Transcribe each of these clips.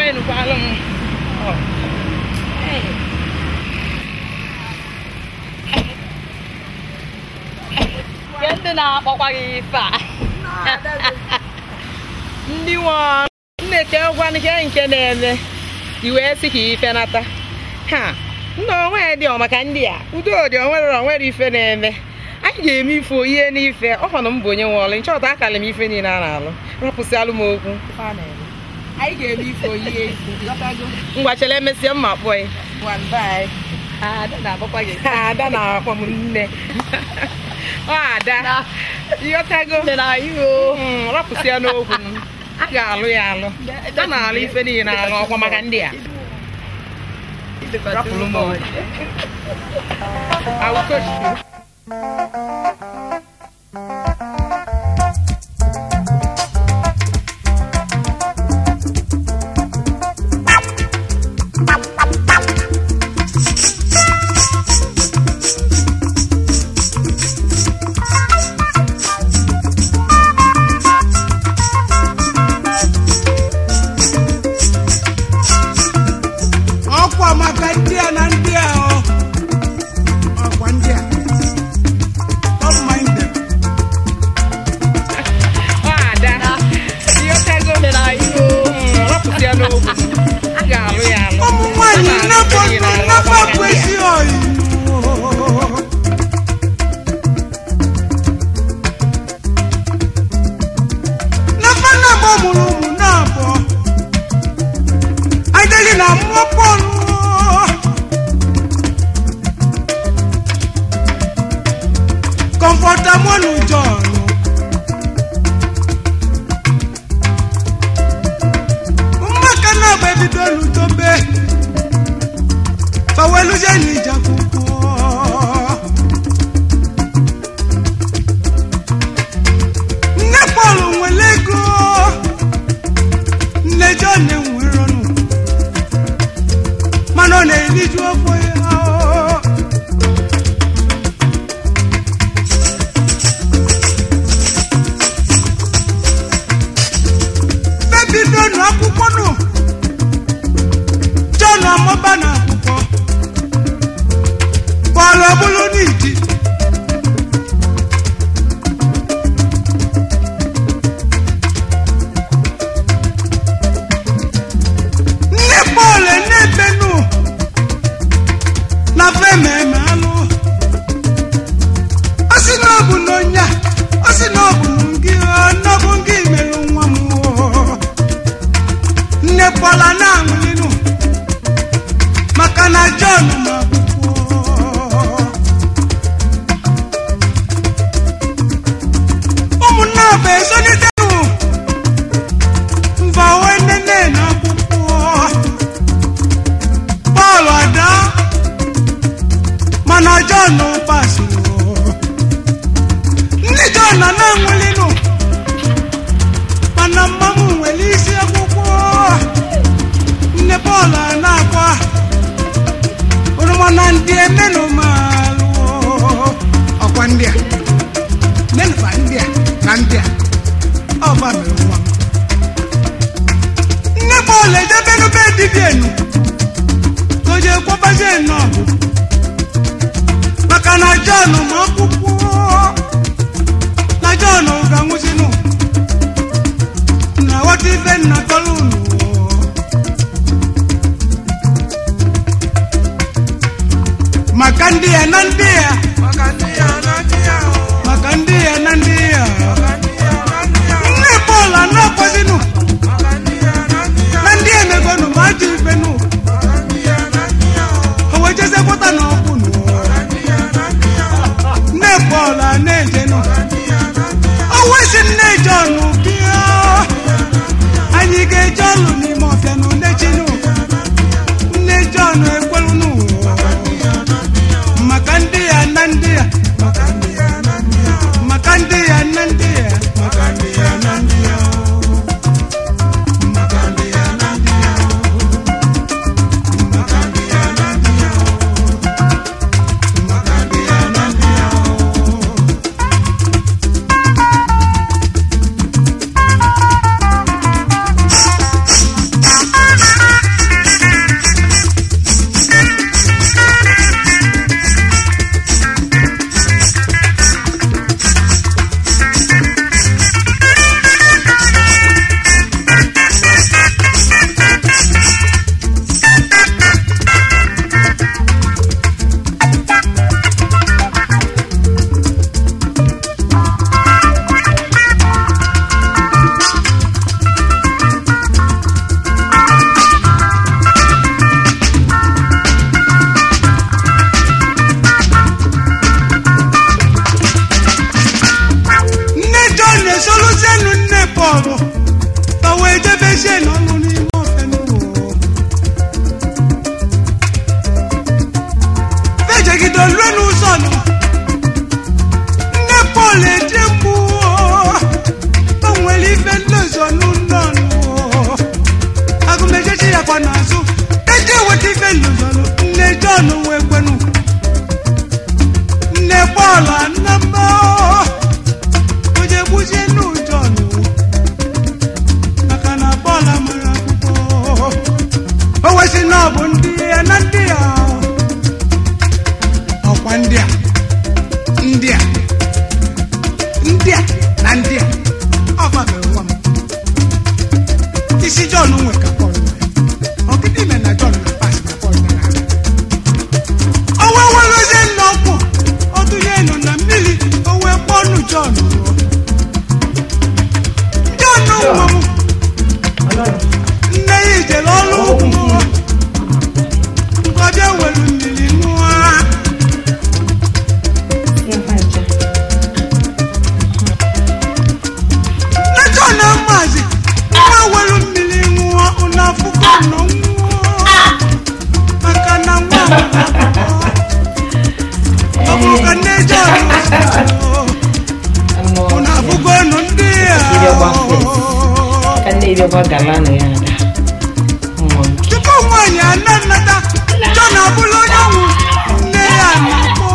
enukwalụ m Ọ. Hey. Nke ndị na-akpọkwa gị ife a ndị nwe nneke gwanụ ihe nke na-eme i wee sị ka ife nata ha ndị onwe dị ọ maka ndị a udo dị onwere onwere ife na-eme anyị ga-eme ife ihe n'ife ọkwanụ m bụ onye nwe ọlụ nchọta akala m ife niile a na-alụ rapụsịalụ m okwu anyị ga-eme ife oyihe ngwa chere emesịa mma kpọọ ya ada na-akpọkwa gị ada na-akpọ m nne ọ ada ịghọtago Mm, rapụsịa n'okwu m a ga-alụ ya alụ a na-alụ ife niile alụ ọkwa maka ndị a rapụrụ m okwu I will coach you. ọkwa maka ndị a na ndị a ọ ọkwa ndị a don't mind them. Ọ ada ịghọtago Mm, rapụsịa n'okwu m a ga-alụ ya alụ ụmụ nwanyị A na-alụ nnapụ ife niile alụ nnapụ ọkwa maka ndị a. kwesị oyi nafa nnabọ mụrụ ụmụ na-abụọ adịghị na mmụọ pọlụ kọmfọtamọlụ jọn mmaka na-agba ebido n'udobe baweluzie n'ije akwụkwọ nne pọl nwere ego nne jon enwere ọnụ mana ọ na-eriju afọ ya bebidonu akwụkwọ nụ jon amụba na akwụkwọ pọl ọbụlụ n'iji nne pọl na-ebenu na fememe anụ ọ sị na ọ bụ na onye a ọ sị na ọ bụ gị na ọ bụ gị merụ nwa m oo. nne pọla na-aṅụlinụ maka na John ma akwụkwọ ụmụnne bụ ezolitenu mvawe nene na akwụkwọ Pọl ada mana John pasịrị ndị John na na-aṅụlinụ mana mmanwụ nwere isi akwụkwọ nne Pọl a na-akwa oroma na ndị emenụ malụ ọkwa ndị a nenụfa ndị a na ndị a ọgba mere nwa m nne Pọl edebenu be dibienu ka o jee kwọbazie nnọọ maka na Jọn ma akwụkwọ na Jọn ga-anwụzinụ na ghọta ife nna kọlụ unu maka ndị ya na ndị ya maka ndị ya na ndị ya nne Pọl anakwazinụ na ndị emegonu ma ajọ ifenụ o wee jezekwata na ọkwụnụ nne Pọl a na-ejenụ o wesi nne bọọlụ ka wee jebezie n'ọnụ n'ime ofe n'ụwa fejegide olue n'ụzọ nọ nne pọl eje mgbu o nwere ife nlozọ n'ụlọ nụ agụmejechi ya kwa n'azụ eji eweta ife nlozọ nne jọn wee kwenu nne pọl anamba oje gbuzie n'ụjọ nụ maka na pọl amara akwụkwọ o wesị na ọ bụ ndị ya na ndị ya ọkwa ndị a ndị a ndị a na ndị a ọfa mere nwa m isi jọn nwe ka pọl nwere ọgịdị ime na jọn na pas na pọl na ala ọnwa nwerozie nna ọkwụ ọtụnye nọ na mmiri o wee kpọọ ọnụ jọn rụọ jọn nwa m nne ya ijere ọrụ ugwu nkọbịa were mmiri ṅụọ Lọ́jọ́ náà màzì, wọ́n wẹ̀rù mmiri ṅụọ ụnafụkọ nọ nwụọ. Maka na nwa m na-akwụkwọ. Ọ bụrụ ka nne John ụnafụkọ nọ ndị a. ka nne ebe ọgba galana ya ada nwa m Tupu nwaanyị ana nnata, John abụrụ onye nwụ. Nne ya na-akpọ.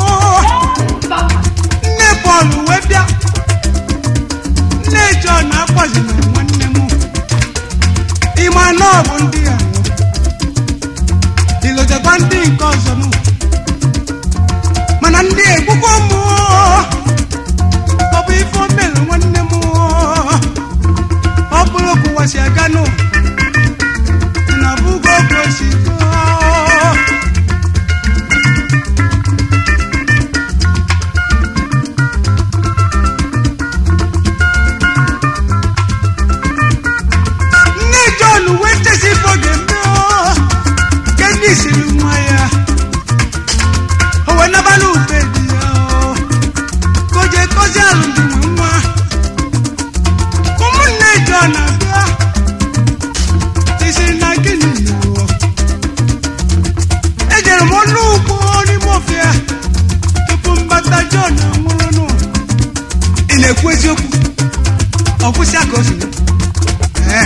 Nne Paul wee bịa. Nne John akpọzina nwanne m. Ịma na ọ bụ ndị a. Ilotekwa ndị nke ọzọ nụ. Mana ndị egbukwa m. Ọ bụ ife o mere nwanne m. Ọ bụrụ ka ụwa si aga nụ. Na bugo ka o si gaa. nne john wee chesi ife ọ ga-eme ọ. nke ndị siri nwa ya o wee nabala ube di ya ọ. ka o jee kozie alụmdi nwe nwa ụmụnne john abịa isi na gịnị ọ? ejere m ọnụ ugbo n'ime ofia tupu mbata john anwụrụ nụ ị na-ekwu eziokwu ọ kwụsị aka o si mee? Ee.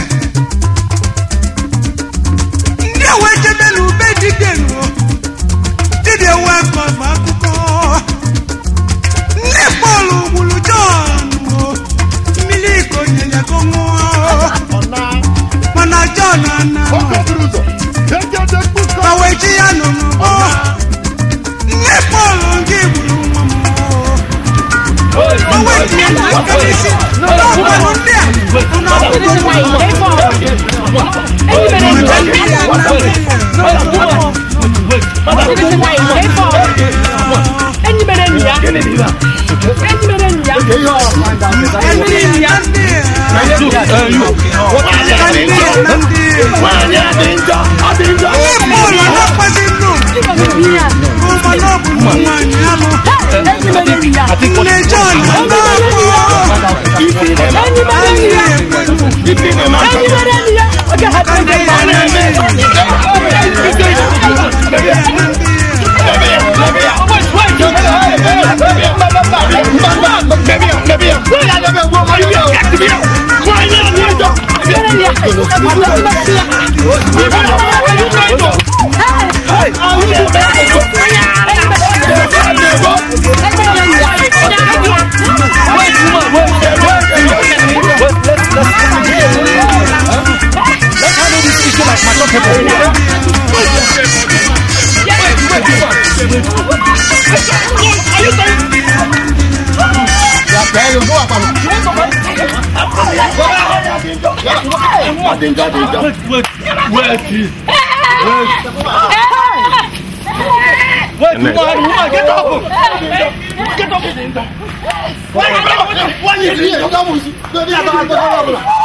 ndị a wee jebe n'ube dibịa ruo dibịa wee kọba akụkọ nne pọl gburu jọn o mmiri iko nyere ka ọ ṅụọ mana jọn ana ma wee ji ya nọ n'ụgbọ nne pọl nke gburu nwa m o o wee tinye n'aka n'isi n'ọgbanụ ndị a ụnụ akwụkwọ Wait, woman, woman, get up! Get up! Why, why, why, why you here?